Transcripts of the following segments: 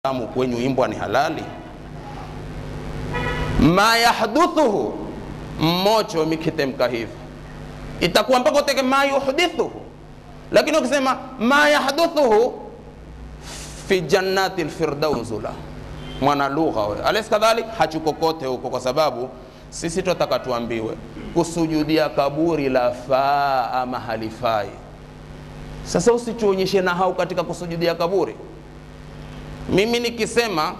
damu kwenyu imbwa ni halali ma yahduthuhu mmocho mikitemka hivi itakuwa mpaka uteke ma yuhdithuhu lakini ukisema ma yahduthuhu fi jannati lfirdausula mwana lugha we alaysa kadhalik hachukokote huko kwa sababu sisi twataka tuambiwe kusujudia kaburi la faa ama halifai sasa usituonyeshe nahau katika kusujudia kaburi mimi nikisema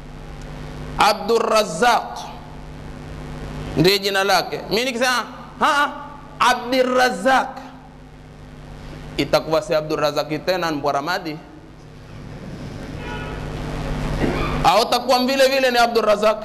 abdurazaq ndiye jina lake mi nikisema "Ha, abdirazaq itakuwa si abdurazaki tena mbwaramadi au takuwa vile vile ni abdurazaq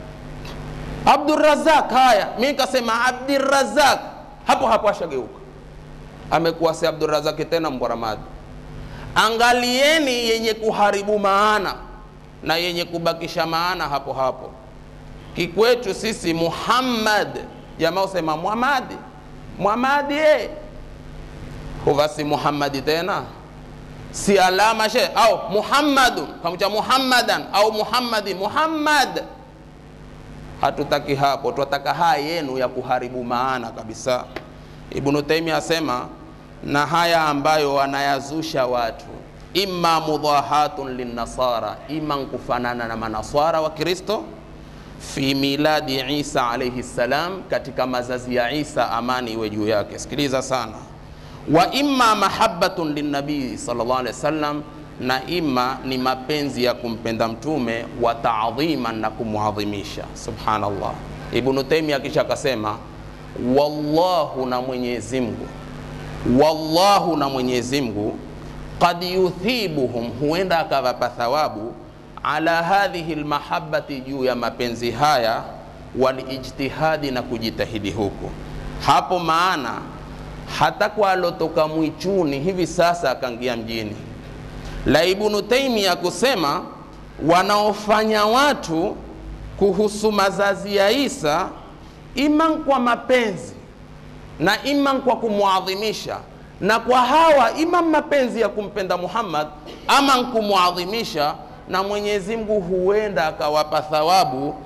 abdurazaq haya mi nikasema abdirazaq hapo hapo ashageuka amekuwa si abdurazaki tena mbwaramadi angalieni yenye kuharibu maana na yenye kubakisha maana hapo hapo kikwetu sisi muhammad jamaa usema muhamadi muhamadi eh. huva si muhammadi tena si alama she au muhammadun kamucha muhammadan au muhammadi muhammad hatutaki hapo twataka haya yenu ya kuharibu maana kabisa ibnu taimia asema na haya ambayo wanayazusha watu imma mudahatun linnasara ima nkufanana na manaswara wa kristo fi miladi isa alaihi ssalam katika mazazi ya isa amani iwe juu yake sikiliza sana wa imma mahabbatun linnabii sallallahu alaihi wasallam na ima ni mapenzi ya kumpenda mtume wa taadhiman na kumwadhimisha subhanallah ibnu taimia kisha akasema wallahu na mwenyezi mungu wallahu na mwenyezi mungu qad yuthibuhum huenda akawapa thawabu ala hadhihi lmahabati juu ya mapenzi haya walijtihadi na kujitahidi huku hapo maana hata kwa alotoka mwichuni hivi sasa akaingia mjini la ibnu taimia kusema wanaofanya watu kuhusu mazazi ya isa iman kwa mapenzi na iman kwa kumwadhimisha na kwa hawa ima mapenzi ya kumpenda muhammad ama kumwadhimisha na mwenyezi mungu huenda akawapa thawabu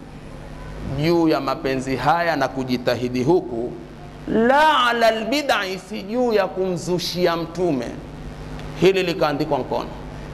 juu ya mapenzi haya na kujitahidi huku la ala lbidai si juu ya kumzushia mtume hili likaandikwa mkono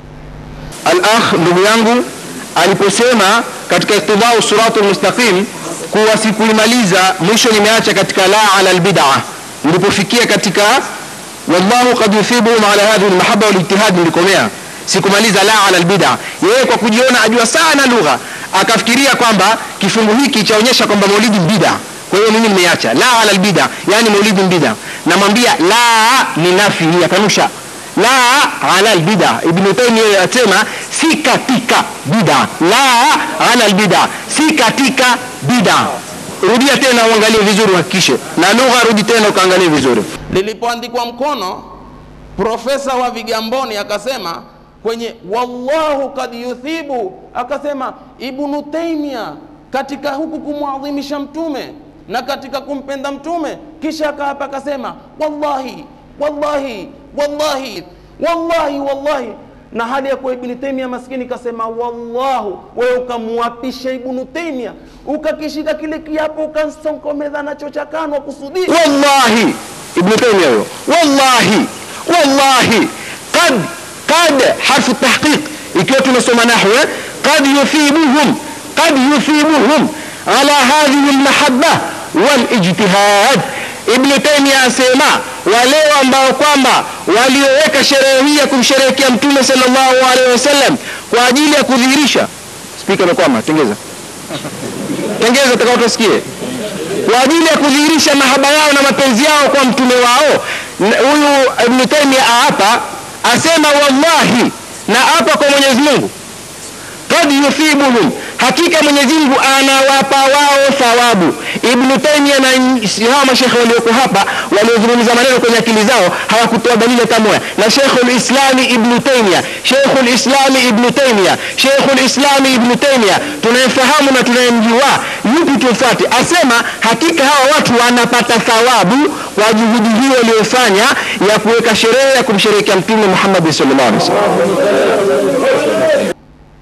al-akh ndugu yangu aliposema katika iktidau siratul mustaqim kuwa sikuimaliza mwisho nimeacha katika la ala albid'a nilipofikia katika wallahu qad yuthibuhum ala hadhihi almahabba walijtihad nilikomea sikumaliza la ala albid'a yeye kwa kujiona ajua sana lugha akafikiria kwamba kifungu hiki chaonyesha kwamba maulidi bid'a kwa hiyo mimi nimeacha la ala albid'a yani maulidi bid'a namwambia la ni nafi yakanusha la ala albida ibnu taimia asema si katika bida la ala albida si katika bida rudia tena uangalie vizuri uhakikishe na lugha rudi tena ukaangalie vizuri lilipoandikwa mkono profesa wa vigamboni akasema kwenye wallahu kad yuthibu akasema ibnu taimia katika huku kumwadhimisha mtume na katika kumpenda mtume kisha akaapa akasema wallahi wallahi wallahi wallahi wallahi na hali ya kuwa ibni taimia maskini kasema wallahu wewe ukamwapisha ibnu taimia ukakishika kile kiapo ukansonkomeza nacho cha kanwa kusudia wallahi ibnu taimia huyo wallahi wallahi qad qad harfu tahqiq ikiwa tunasoma nahwu eh? qad yuthibuhum qad yuthibuhum ala hadhihi almahabba walijtihad ibnu taimia asema wale ambao kwamba walioweka sherehe hii ya kumsherehekea mtume sallallahu alaihi wasallam kwa ajili ya kudhihirisha spika imekwama tengeza tengeza takao tusikie kwa ajili ya kudhihirisha mahaba yao na mapenzi yao kwa mtume wao N- huyu ibnu taimia aapa asema wallahi na apa kwa mwenyezi mungu kad yuthibuhum hakika mwenyezi mungu anawapa wao thawabu ibnu taimia na n- hawa mashekhe walioko hapa waliozungumza maneno kwenye akili zao hawakutoa dalili hata moja na shekhu lislami ibnu taimia shekhu lislami ibnu taimia shekhu lislami ibnu taimia tunayemfahamu na tunayemjua yupi tumfuate asema hakika hawa watu wanapata thawabu kwa juhudi hiyo waliyofanya ya kuweka sherehe ya kumsherehekea mtume muhammadi sallallahu alaihi wasallam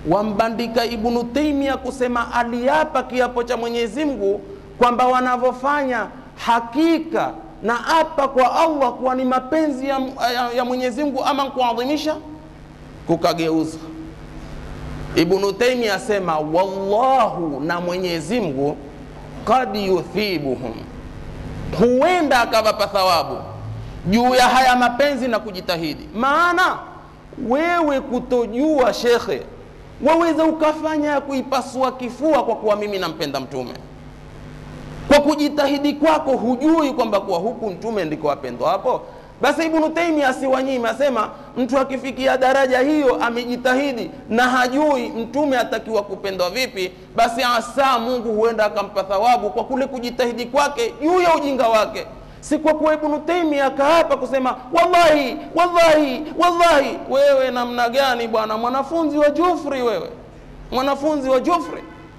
wambandika Ibnu Taimia kusema aliapa kiapo cha Mwenyezi Mungu kwamba wanavyofanya hakika na apa kwa Allah kuwa ni mapenzi ya, ya, ya Mwenyezi Mungu ama kuadhimisha, kukageuza. Ibnu Taimia asema wallahu, na Mwenyezi Mungu kad yuthibuhum, huenda akawapa thawabu juu ya haya mapenzi na kujitahidi. Maana wewe kutojua, shekhe, waweza ukafanya ya kuipasua kifua kwa kuwa mimi nampenda Mtume kwa kujitahidi kwako hujui kwamba kuwa huku mtume ndiko wapendwa hapo. Basi Ibnu Taimia asiwanyima, asema mtu akifikia daraja hiyo amejitahidi na hajui mtume atakiwa kupendwa vipi, basi asa Mungu huenda akampa thawabu kwa kule kujitahidi kwake juu ya ujinga wake, si kwa kuwa Ibnu Taimia akaapa kusema wallahi, wallahi, wallahi. Wewe namna gani bwana, mwanafunzi wa Jufri wewe, mwanafunzi wa Jufri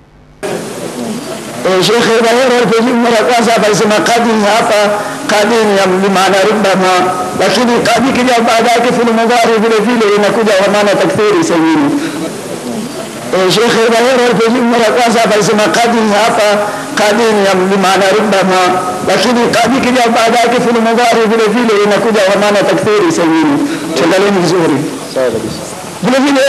Shekhe Bahero alipojibu mara kwanza hapa alisema kadi hapa kadi ni ya maana rubbama, lakini kadi kija baada yake fi'il mudhari vile vile inakuja kwa maana takthiri sahihi. Shekhe Bahero alipojibu mara kwanza hapa alisema kadi hapa kadi ni ya maana rubbama, lakini kadi kija baada yake fi'il mudhari vile vile inakuja kwa maana takthiri sahihi. Tuangalieni vizuri. Sawa kabisa. Vile vile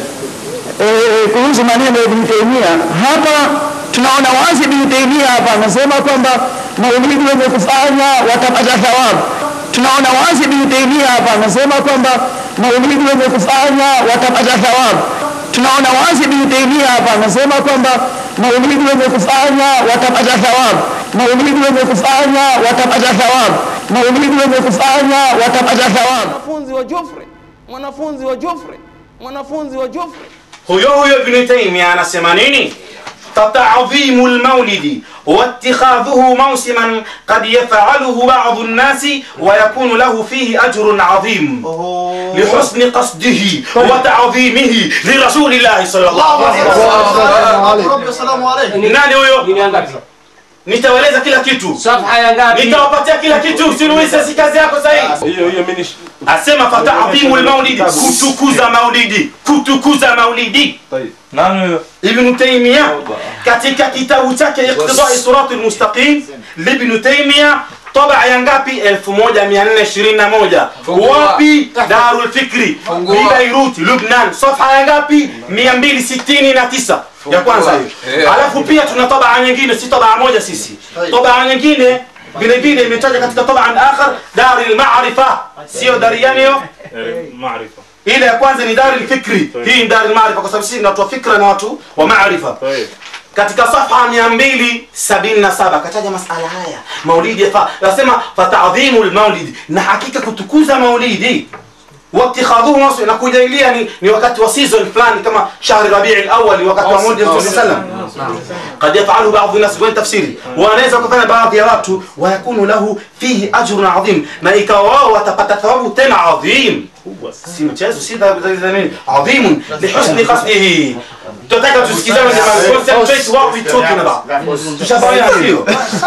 kuhusu maneno ya Ibn Taymiyyah hapa tunaona wazi Ibn Taymiyyah hapa anasema kwamba maulidi wenye kufanya watapata thawabu. Tunaona wazi Ibn Taymiyyah hapa anasema kwamba maulidi wenye kufanya watapata thawabu. Tunaona wazi Ibn Taymiyyah hapa anasema kwamba maulidi wenye kufanya watapata thawabu. Maulidi wenye kufanya watapata thawabu. Maulidi wenye kufanya watapata thawabu. mwanafunzi wa Jufri, mwanafunzi wa Jufri, mwanafunzi wa Jufri. huyo huyo Ibn Taymiyyah anasema nini? tatadhimu lmaulidi واتخاذه موسما قد يفعله بعض الناس ويكون له فيه أجر عظيم لحسن قصده وتعظيمه لرسول الله صلى الله عليه وسلم Assalamu alaikum. nani huyo Dini ya ngapi? nitawaeleza kila kitu Safha ya ngapi? nitawapatia kila kitu sinuise si kazi yako sahihi hiyo hiyo mimi asema fatadhimu lmaulidi kutukuza maulidi kutukuza maulidi nani huyo Ibn Taymiyyah katika kitabu chake Iqtidai Siratul Mustaqim Ibn Taymiyyah طبع ya ngapi 1421 wapi Darul Fikri Fungua. Beirut Lubnan safha ya ngapi 269 ya kwanza hiyo alafu pia tuna tabaa nyingine si tabaa moja sisi tabaa nyingine vile vile imetaja katika tabaa akhar Darul Ma'rifa sio dariani hiyo maarifa ile ya kwanza ni dari fikri hii ni dari maarifa kwa sababu sisi ni watu wa fikra na watu wa maarifa katika safha 277 kataja masala haya maulidi yafaa nasema fatadhimu lmaulidi na hakika kutukuza maulidi واتخاذوه مصر na kujailia ni, ni wakati wa season fulani kama shahri rabii alawali wakati wa maulidi mtume sallam قد يفعله بعض الناس وين تفسيري wanaweza kufanya baadhi ya watu wayakunu lahu fihi ajrun adhim na ikawa wao watapata thawabu tena adhim si mchezo si dha- za nini adhimun lihusni qasdihi tunataka tusikizane jamani concentrate what we talking about tushafahamu hiyo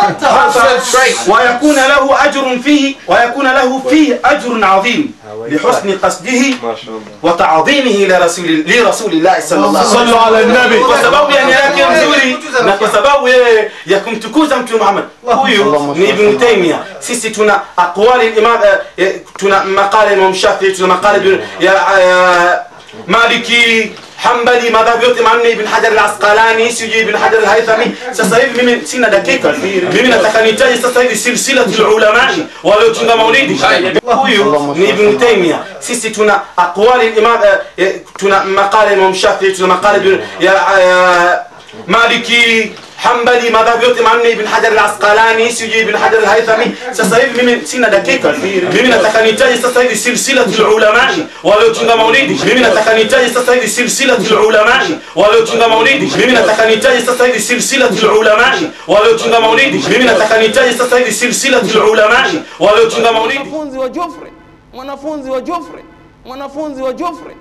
ويكون له أجر فيه ويكون له فيه أجر عظيم لحسن قصده وتعظيمه لرسول لرسول الله صلى الله عليه وسلم صلوا على النبي. kwa sababu ya nia yake nzuri na kwa sababu yeye ya kumtukuza mtume Muhammad huyu ni Ibn Taymiyyah sisi tuna aqwali imam eh, tuna maqala Imam Shafi'i tuna maqala Ibn- ya eh, Maliki Hanbali madhhabu yote manne Ibn Hajar al-Asqalani sijui Ibn Hajar al-Haythami sasa hivi mimi sina dakika mimi nataka nitaje sasa hivi silsilatul ulama waliotunga maulidi huyu ni Ibn Taymiyyah sisi tuna aqwali imam eh, tuna maqala Imam Shafi'i tuna maqala Ibn- ya eh, Maliki Hanbali madhhabu yote manne Ibn Hajar al-Asqalani sijui Ibn Hajar al-Haythami sasa hivi mimi sina dakika mimi nataka nitaje sasa hivi silsilatul ulama waliotunga maulidi mimi nataka nitaje sasa hivi silsilatul ulama waliotunga maulidi mimi nataka nitaje sasa hivi silsilatul ulama waliotunga maulidi mimi nataka nitaje sasa hivi silsilatul ulama waliotunga maulidi mwanafunzi wa Jufri, mwanafunzi wa Jufri, mwanafunzi wa Jufri.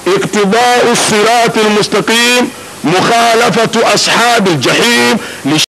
اقتضاء الصراط المستقيم مخالفة أصحاب الجحيم